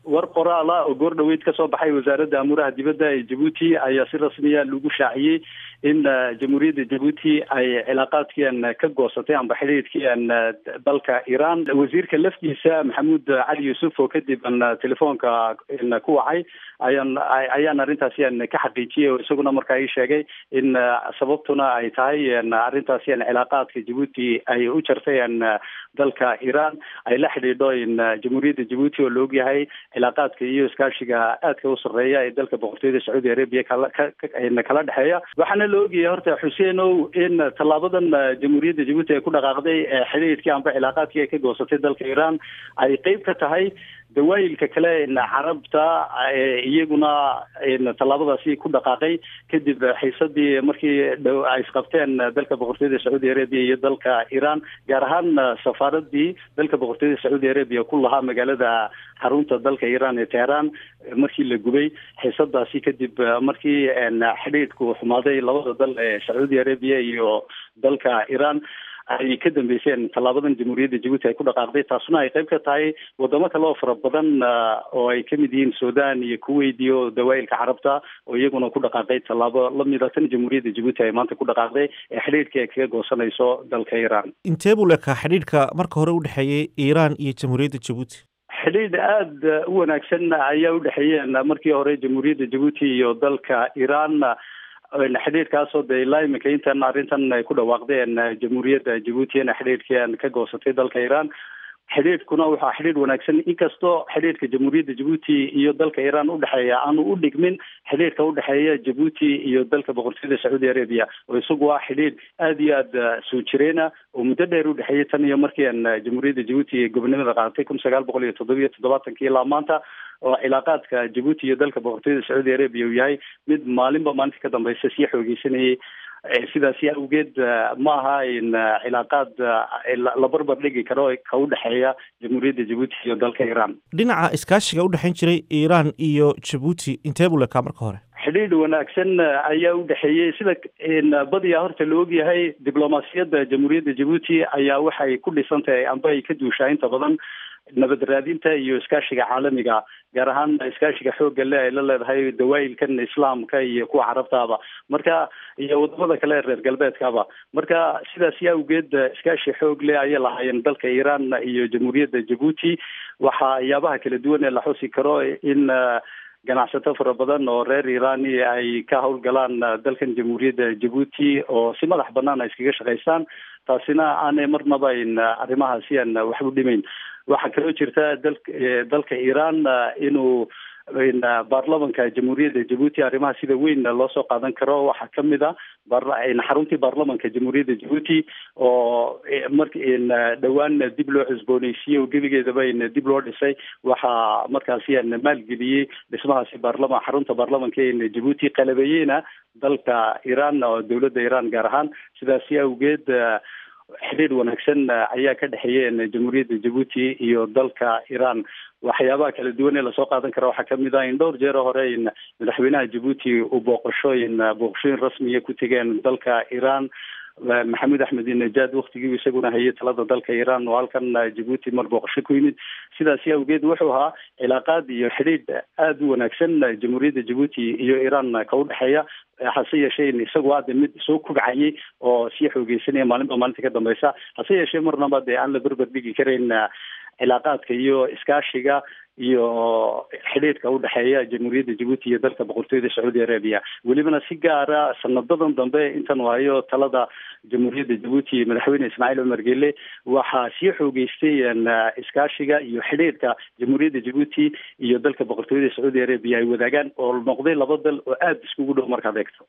war qoraala oo goor dhaweyd ka soo baxay wasaaradda amuuraha dibadda ee jabuuti ayaa si rasmiya lagu shaaciyey in jamhuuriyadda jabuuti ay cilaaqaadkiian ka goosatay amba xidhiidhkiian dalka iran wasiirka laftiisa maxamuud cali yuusuf oo kadib an telefoonka ku wacay ayaan ayaan arrintaasi an ka xaqiijiyey oo isaguna markaa ii sheegay in sababtuna ay tahay arrintaasi an cilaaqaadka jabuuti ay u jartay an dalka iran ay la xidhiidho in jamhuuriyadda jabuuti oo laog yahay cilaaqaadka iyo iskaashiga aadka u sarreeya ee dalka boqortooyada sacuudi arabiya kala kala dhexeeya waxaana la ogyahay horta xuseenow in tallaabadan jamhuuriyadda jabuuti ay ku dhaqaaqday xidhiidhkii amba cilaaqaadkii ay ka goosatay dalka iran ay qeyb ka tahay dawaayilka kale carabta iyaguna tallaabadaasi ku dhaqaaqay kadib xiisadii markii ay isqabteen dalka boqortooyada sacuudi arabiya iyo dalka iran gaar ahaan safaaradii dalka boqortooyada sacuudi arabiya ku lahaa magaalada xarunta dalka iran ee teheran markii la gubay xiisadaasi kadib markii xidhiidhku xumaaday labada dal ee sacuudi arabiya iyo dalka iran ay ka dambeyseen tallaabadan jamhuuriyadda jabuuti ay ku dhaqaaqday taasuna ay qayb ka tahay wadamo kale oo fara badan oo ay kamid yihiin sudan iyo kuwait iyo dawaayilka carabta oo iyaguna ku dhaqaaqay tallaabo lamida tan jamhuuriyadda jabuuti ay maanta ku dhaqaaqday ee xidhiidhkii ay kaga goosanayso dalka iran intee buu lekaa xidhiidhka marka hore u dhexeeyey iran iyo jamhuuriyadda jabuuti xidhiidh aada u wanaagsan ayaa u dhexeeyeen markii hore jamhuuriyadda jabuuti iyo dalka iran xidhiidhkaasoo de ilaa iminka intan arrintan ay ku dhawaaqdeen jamhuuriyadda jabuutina xidhiidhkiian ka goosatay dalka iran xidhiidhkuna waxaa xidhiidh wanaagsan inkastoo xidhiidhka jamhuuriyadda jabuuti iyo dalka iran udhexeeya aanu u dhigmin xidhiidhka udhexeeya jabuuti iyo dalka boqortooyada sacuudi arabia oo isagu waa xidhiidh aada iyo aada soo jireena oo muddo dheer udhexeeyay tan iyo markiian jamhuuriyadda jabuuti gobonimada qaadatay kun sagaal boqol iyo toddobiyo toddobaatanki ilaa maanta oo cilaaqaadka jabuuti iyo dalka boqortooyada sacuudi arabia uu yahay mid maalinba maalinta ka dambeysa sii xoogeysanayay sidaasi awgeed ma aha in cilaaqaad la barbar dhigi karo ka udhexeeya jamhuuriyadda jabuuti iyo dalka iran dhinaca iskaashiga udhexeyn jiray iran iyo jabuuti intee buu lekaa marka hore xidhiidh wanaagsan ayaa u dhexeeyey sida badiyaa horta la ogyahay diblomaasiyadda jamhuuriyadda jabuuti ayaa waxay ku dhisan tahay amba ay ka duushaa inta badan nabad raadinta iyo iskaashiga caalamiga gaar ahaan iskaashiga xoogga le ay la leedahay dawaayilkan islaamka iyo kuwa carabtaaba marka iyo wadamada kale ee reer galbeedkaba marka sidaasi awgeed iskaashi xoog le ayay lahaayeen dalka iran iyo jamhuuriyadda jabuuti waxayaabaha kala duwan ee la xusi karo in ganacsato fara badan oo reer irani ay ka howlgalaan dalkan jamhuuriyadda jabuuti oo si madax banaan ay iskaga shaqaystaan taasina aanay marnaba in arrimahaasi aan waxba dhimayn waxaa kaloo jirta dal dalka iran inuu baarlamanka jamhuuriyadda jabuuti arrimaha sida weyn loo soo qaadan karo waxaa kamid a xaruntii baarlamanka jamhuuriyadda jabuuti oo mark dhowaan dib loo cusbooneysiiyey oo gebigeedaba dib loo dhisay waxaa markaasi maalgeliyey dhismahaasi baarlama xarunta baarlamanka jabuuti qalabeeyeyna dalka iran oo dowladda iran gaar ahaan sidaasi awgeed xidhiidh wanaagsan ayaa ka dhexeeyeen jamhuuriyadda jabuuti iyo dalka iran waxyaabaha kala duwan ee lasoo qaadan kara waxaa kamid ah in dhowr jeero hore in madaxweynaha jabuuti uu booqashooyin booqashooyin rasmiya ku tegeen dalka iran maxamed axmed najaad waktigii isaguna hayay talada dalka iran oo halkan jabuuti mar booqasho ku yimid sidaasi awgeed wuxuu ahaa cilaaqaad iyo xidhiidh aada u wanaagsan jamhuuriyadda jabuuti iyo iran ka udhexeeya hase yeeshee in isagu hadda mid soo kubcayay oo sii xoogeysanaya maalinba maalinta ka dambeysa hase yeeshee marnaba dee aan la berber dhigi karayn cilaaqaadka iyo iskaashiga iyo xidhiidhka udhexeeya jamhuuriyadda jabuuti iyo dalka boqortooyada sacuudi arabia welibana si gaara sanadadan dambe intan waayo talada jamhuuriyadda jabuuti madaxweyne ismaaciil cumar gele waxaa sii xoogeystay iskaashiga iyo xidhiidhka jamhuuriyadda jabuuti iyo dalka boqortooyada sacuudi arabia ay wadaagaan oo noqday laba dal oo aada iskugu dhow markaad eegto